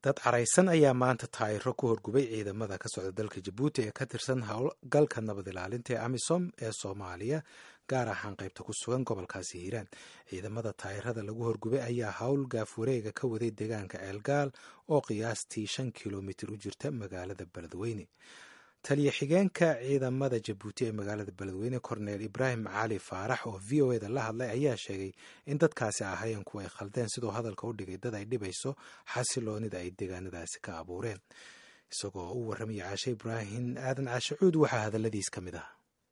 dad caraysan ayaa maanta taayiro ku horgubay ciidamada ka socda dalka jabuuti ee ka tirsan howlgalka nabad ilaalinta ee amisom ee soomaaliya gaar ahaan qaybta ku sugan gobolkaasi hiiraan ciidamada taayirada lagu horgubay ayaa howl gaaf wareega ka waday deegaanka ceelgaal oo qiyaastii shan kilomitir u jirta magaalada beledweyne taliya xigeenka ciidamada jabuuti ee magaalada beledweyne korneel ibraahim cali faarax oo v o eda la hadlay ayaa sheegay in dadkaasi ahayen kuwa ay khaldeen sidoo hadalka u dhigay dad ay dhibayso xasiloonida ay deegaanadaasi ka abuureen isagoo u warramaya caashe ibraahim aadan caashe cuud waxaa hadaladiis ka mid ah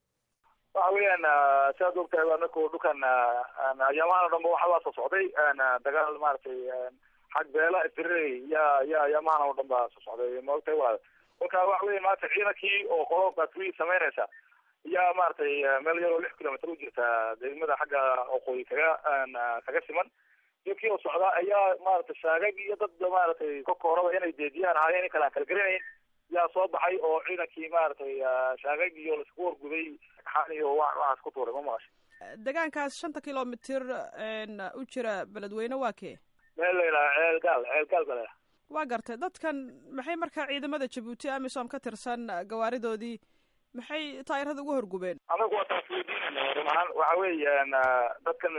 waxa weeyaan siaad ogtahay anaku dhulkan ayaamahan o dhan ba waxbaa soo socday dagaal maaragtay xag beela istirey ya ya ayaamahan oo dhan baa soo socday ma ogtahay walaal kolka waxa weya maanta ciidankii oo qolo batri samaynaysa yaa maaragtay meel yaroo lix kilomitr u jirta degmada xagga oqooyi kaga kaga siman iyokii oo socda ayaa maaragtay shaagag iyo dad maaragtay kolka horeba inay deediyaan ahaayeen in kale aan kala garanayn yaa soo baxay oo ciidankii maaragtay shaagag iyo laisku horguday xaan iyo wa waxaas ku tuuray ma maqashay deegaankaas shanta kilomitr u jira beledweyne waa kee meel la yidhaha ceelgaal ceelgaal ba la waa gartay dadkan maxay markaa ciidamada jabuuti amisom ka tirsan gawaaridoodii maxay taayirada ugu horgubeen anagu waa taas weydiinayna run ahaan waxa weeyaan dadkan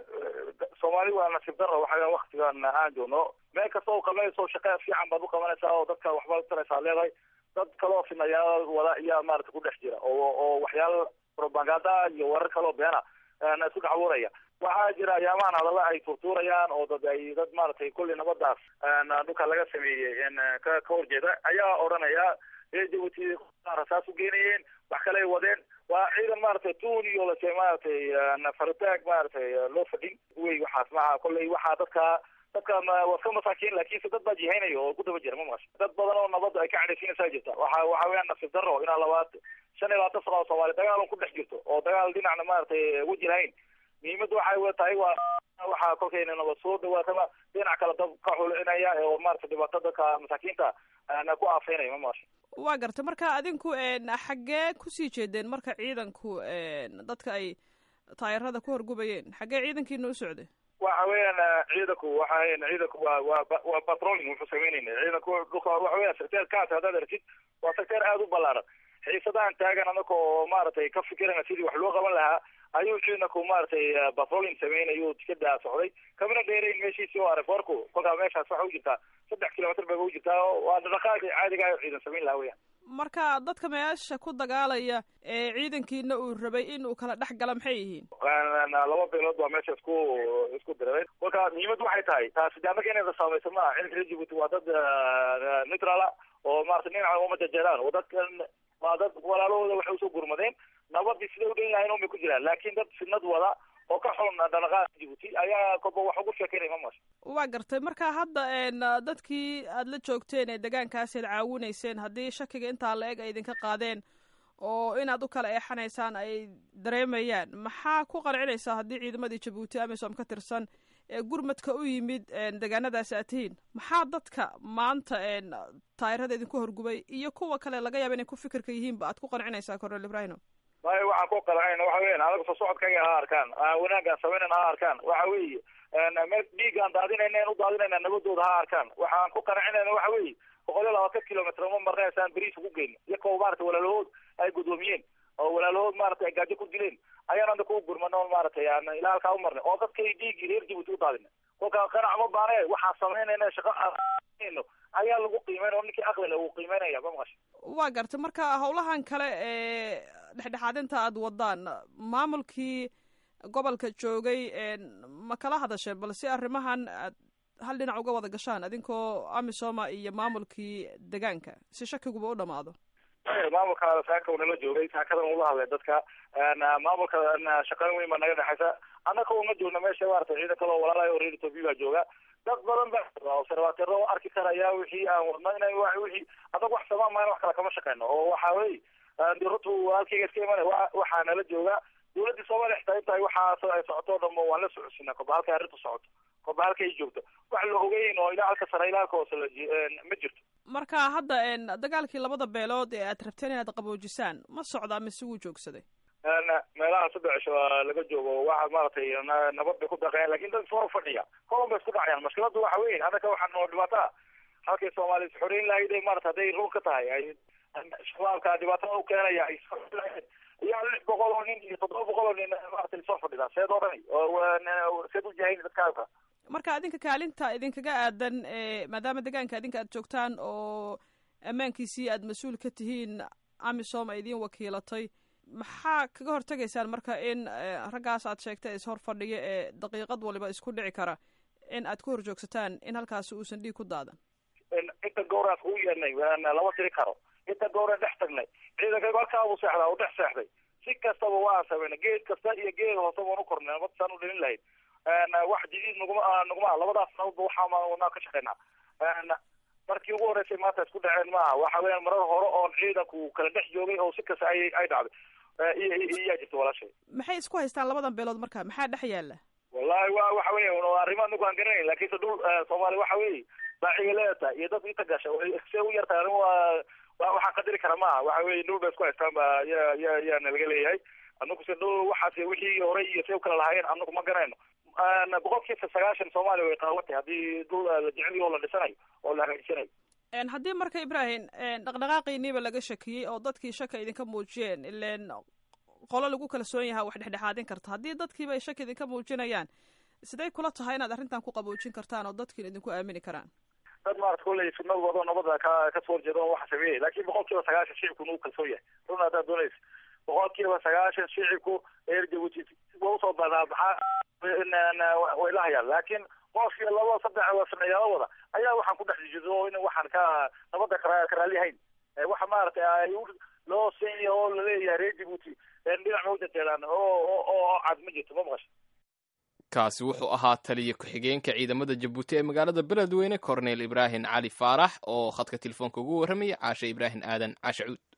soomaali waa nasiib daro waxa waktigan aan joogno meel kasta oo qabanayso shaqe fiican baad uqabanaysaa oo dadka waxbaad utaraysaa leedahay dad kaloo finayaal wada iyaa maarata ku dhex jira oo oo waxyaala propaganda iyo warar kaloo beena isku dhex abuuraya waxaa jira ayaamahan hadalla ay tuurtuurayaan oo dad ay dad maaragtay kulli nabadaas dhulka laga sameeyey ka ka horjeeda ayaa odhanaya reer jabuuti rasaas u geenayeen wax kale ay wadeen waa ciidan maaragtay tuun iyo lase maaragtay faritaag maaragtay loo fadhin wey waxaas maha kolley waxaa dadka dadka waa iska masaakiin laakiinse dad baa jihaynaya oo ku daba jira ma maqasha dad badan oo nabadda ay ka cadhaysiinaysaa jirta waxa waxa weeyaan nasiib daro inaa labaad shan iyo labaatan sano oo soomaali dagaal un ku dhex jirto oo dagaal dhinacna maaragtay weji lahayn muhiimadda waxay wa tahay waa waxaa kolkayna nabad soo dhawaataba dhinac kale dad ka xulinaya oo maaragtay dhibaato dadka masaakiinta na ku aafeynaya ma maqasha waa gartay marka adinku xaggee kusii jeedeen marka ciidanku dadka ay taayirada ku horgubayeen xaggee ciidankiina u socday waxa weeyaan ciidanku waxa ciidanku waa waa waa patrolling wuxuu samaynayna ciidanku dhulka waxa weeyaan secteer kaas haddaad aragtid waa secteer aada u ballaaran xiisadahan taagan anaka oo maaragtay ka fikirana sidii wax loo qaban lahaa ayuu ciidanku maaragtay patrolling sameynayuu tikadaa socday kamana dheerayn meeshiisi oo areforku kolkaa meeshaas waxa u jirtaa saddex kilomitr bay u jirtaa waa dhaqaaqi caadiga ayo ciidan samayn lahaa weyaan marka dadka meesha ku dagaalaya ee ciidankiina uu rabay in uu kala dhex gala maxay yihiin laba beelood baa meesha isku isku diray kolka muhiimaddu waxay tahay taasi de annaga inayda saamayso maaha ciidanka reer jabuuti waa dad neutrala oo maarata dhinaca uma jajeedaan oo dadkan waa dad walaalahooda waxay usoo gurmadeen nabadii siday u dhan yahayn un bay ku jiraan laakin dad sinad wada oo ka xun dhaqaaqa jabuuti ayaa koba wax ugu sheekeynaya ma maqasha waa gartay marka hadda dadkii aada la joogteen ee deegaankaasi ad caawinayseen haddii shakiga intaa la eg ay idinka qaadeen oo inaad u kala eexanaysaan ay dareemayaan maxaa ku qancinaysaa haddii ciidamadii jabuuti amisom ka tirsan ee gurmadka u yimid deegaanadaasi aad tihiin maxaa dadka maanta taayirada idinku horgubay iyo kuwa kale laga yaaba inay ku fikirka yihiinba aad ku qancinaysaa cornel ibrahino maya waxaan ku qancayna waxa weyan anaga soo socodkayga ha arkaan wanaagaan sameynayna ha arkaan waxa weeye meel dhiigaan daadinayna u daadinayna nabadooda ha arkaan waxaan ku qancinayna waxa weeye boqol iyo labaatan kilomitr uma marnaysaan beriis ugu geyn iyakoo maarata walaalahood ay guddoomiyeen oo walaalahood maarata ay gaajo ku dileen ayaan anda ku gurmano maaragtay ilaa halkaa u marnay oo dadkay dhiigii reer jabuuti u daadina kolka qanac ma baane waxaan samaynayna shaqo aanayno ayaa lagu qiimeyn oo ninkii aqlile uu qiimeynaya ma maqasha waa gartay marka hawlahan kale ee dhexdhexaadinta aada wadaan maamulkii gobolka joogay ma kala hadasheen bal si arrimahan aad hal dhinac uga wada gashaan adinkoo amisoma iyo maamulkii degaanka si shakiguba u dhamaado maamulka saaka unala joogay saakadan ula hadlay dadka maamulka shaqayn weyn baa naga dhexaysa annaka uma joogna meesha maarata ciidan kaloo walaalayo reer ethoopia baa jooga dad badan ba observatero oo arki karaya wixii aan wadno ina wixii adag wax samaan mayna wax kale kama shaqeyno oo waxa wey rutu halkayga iska imana waxaa nala jooga dawladii soomaaliya xitaa intaay waxaas ay socoto o dhamo waan la socodsiina koba halkay arrintu socoto koba halkay joogto wax la ogeyn oo ilaa halka sare ilaa halka hoose ma jirto marka hadda dagaalkii labada beelood ee aad rabteen inaad qaboojisaan ma socdaa mise wuu joogsaday meelaha saddex cisho laga joogo waxa maaragtay nabad bay ku daqeen lakin dad soo fadhiya kolon bay isku dhacayaan mashkiladu waxa weyn annaka waxaa noo dhibaataa halkay soomaaliya is xoreyn lahayd ee maarata hadday run ka tahay ay shabaabka dhibaatada u keenaya ay ayaa lix boqol oo nin iyo toddoba boqol oo nin maarata lasoo fadhidaa seed oo dhani oo seed u jahayn dadkaaga marka adinka kaalinta idinkaga aadan maadaama deegaanka adinka aad joogtaan oo ammaankiisii aad mas-uul ka tihiin amisom ay idiin wakiilatay maxaa kaga hortegaysaan marka in raggaas aad sheegtay is hor fadhiyo ee daqiiqad waliba isku dhici kara in aad ku horjoogsataan in halkaasi uusan dhiig ku daadan inta gowraas kuu yeernay lama tiri karo inta gowra dhex tagnay ciidanka halkaabuu seexdaa u dhex seexday si kastaba waan sameynay geed kasta iyo geed hoose waan u kornay nabad saan u dhalin lahayd wax jadiid naguma naguma labadaas nabadba waxaa ka shaqeynaa markii ugu horreysay maanta isku dhaceen maaha waxa weeyaan marar hore oon ciidanku kala dhex joogay oo si kasta ay ay dhacday iyaa jirta walaashay maxay isku haystaan labadan beelood marka maxaa dhex yaala wallahi wa waxa weya arrimo anagu aan garanayn lakinse dhul soomaaliya waxa weeye baaciga leedahay iyo dad inta gasha see u yartahay arrin waa waxaan qadari kara maaha waxa weye dhul bay isku haystaan ba ya ya yaana laga leeyahay anagu se dhul waxaas wixii hore iyo see u kala lahaayeen anagu ma garanayno boqolkiiba sagaashan soomaaliya way qaawatay haddii dhul la jeceliyo oo la dhisanayo oo la hagaajisanayo haddii marka ibrahim dhaqdhaqaaqiiniiba laga shakiyey oo dadkii shaka idinka muujiyeen ilen qolo lagu kalsoon yahaa wax dhexdhexaadin karta haddii dadkiiba ay shaki idinka muujinayaan siday kula tahay inaad arrintan ku qaboojin kartaan oo dadkiina idinku aamini karaan dad maarata kulley sunadooda nabada ka kasoo horjeeda on waxa sameeyay lakin boqol kiiba sagaashan shicibku nagu kalsoon yahay run haddaad doonaysa boqol kiiba sagaashan shicibku reer jabuuti wa usoo badaabaxaa way lahayaan laakiin qof iyo laba saddex sameeyaala wada ayaa waxaan ku dhex jido in waxaan ka nabada kara karaalihayn waxa maaragtay ay loo senya oo laleeyahay reer jabuuti dhinac ma ujajeedaan oo oo cad ma jirto ma maqasha kaasi wuxuu ahaa taliya ku-xigeenka ciidamada jabuuti ee magaalada beledweyne cornel ibraahim cali faarax oo khadka telefoonka ugu warramaya caashe ibraahim aadan caashe cuud